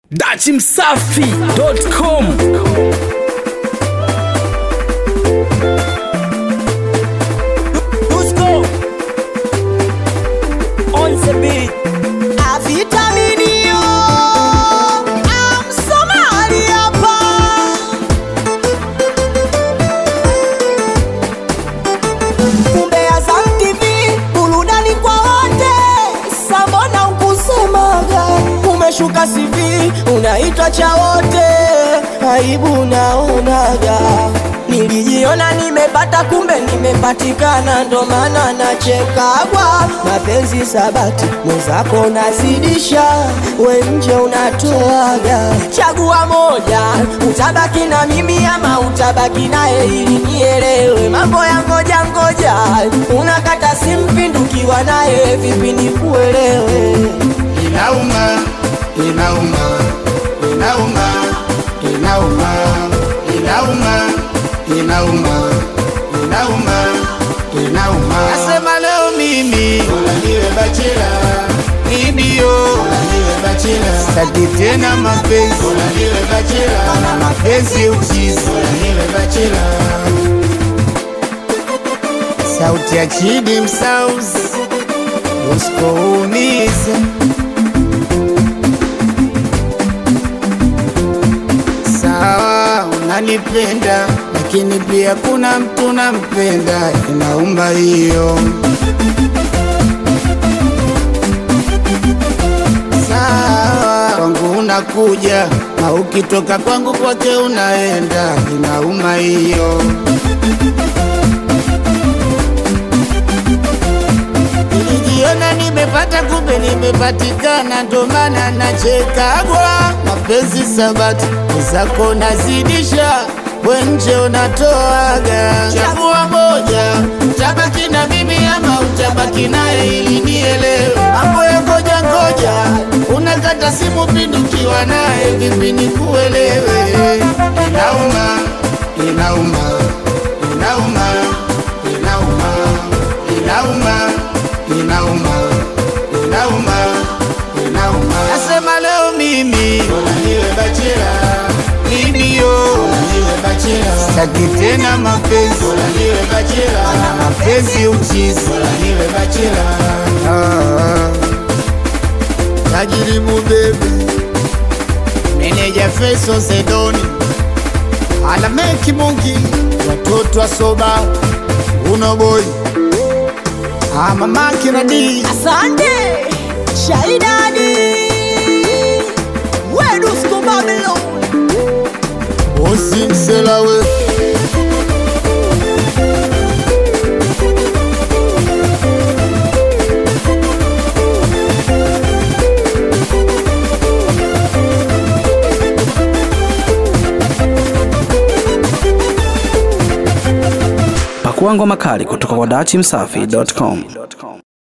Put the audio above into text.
dachimsafi.com Dusko on the beat. Avitaminio amsomali hapa kumbe Azam TV burudani kwa wote. Sambona ukusemaga umeshuka CV unaitwa cha wote, aibu naonaga Nilijiona nimepata kumbe nimepatikana, ndo maana nachekagwa. Mapenzi sabati mwenzako unazidisha, we nje unatoaga. Chagua moja, utabaki na mimi ama utabaki naye, ili nielewe mambo ya ngoja ngoja. Unakata simpindukiwa naye, vipi nikuelewe? Inauma, inauma, inauma, inauma, inauma, inauma, inauma, inauma. Nasema leo mimi bora niwe bachela, ndio bora niwe bachela. Sitaki tena mapenzi, bora niwe bachela. Na mapenzi uchizi, bora niwe bachela. Sauti ya Chidi Msauzi, usikuumize Sawa, unanipenda lakini pia kuna mtu nampenda, inaumba hiyo. Sawa, kwangu unakuja na ukitoka kwangu kwake unaenda, inauma hiyo. Nilijiona nimepata kumbe nimepatikana, ndo maana nachekagwa. Mapenzi sabati zako nazidisha, we nje unatoaga. Chagua moja, utabaki na mimi ama utabaki naye, ili nielewe mambo ya ngoja ngoja. Unakata simu pindukiwa naye, vipi nikuelewe? Inauma, inauma, inauma, inauma, inauma inauma, inauma, inauma. Nasema leo mimi bora niwe bachela, ndio bora niwe bachela. Sitaki tena mapenzi, bora niwe bachela. Na mapenzi uchizi, bora niwe bachela. Ah, tajiri mubebe, meneja Feso Zedoni, alameki Mungi, watoto wa soba, uno boy Ah, mama Kiradi Asante Shaidani we Dusko Babylon Osi Mselawe pakua ngoma kali kutoka kwa dachimsafi.com